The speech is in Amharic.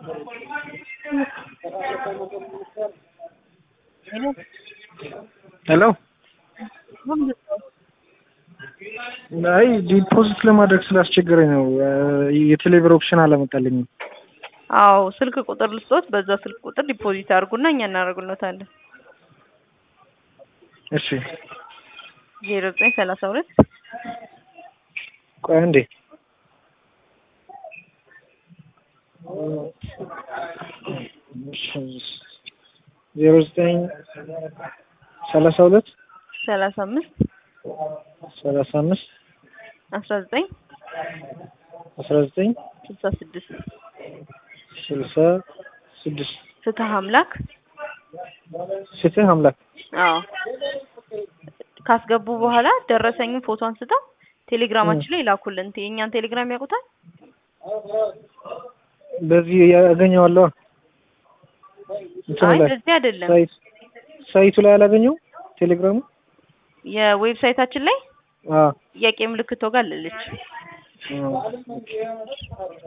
ሄሎ አይ ዲፖዚት ለማድረግ ስላስቸገረኝ ነው። የቴሌብር ኦፕሽን አላመጣልኝም። አዎ ስልክ ቁጥር ልስጦት፣ በዛ ስልክ ቁጥር ዲፖዚት አድርጉና እኛ እናደርግሎታለን። እሺ ዜሮ ዘጠኝ ሰላሳ ሁለት ቆይ አንዴ ዜሮ ዘጠኝ ሰላሳ ሁለት ሰላሳ አምስት ሰላሳ አምስት አስራ ዘጠኝ አስራ ዘጠኝ ስልሳ ስድስት ስልሳ ስድስት ፍትህ አምላክ ፍትህ አምላክ አዎ ካስገቡ በኋላ ደረሰኝን ፎቶ አንስተው ቴሌግራማችን ላይ ላኩልን። የእኛን ቴሌግራም ያውቁታል? በዚህ ያገኘዋለሁ። እንትኑ አይ ላይ በዚህ አይደለም፣ ሳይት ሳይቱ ላይ አላገኘው ቴሌግራሙ የዌብሳይታችን ላይ አዎ ጥያቄ ምልክቶ ጋር አለች። አዎ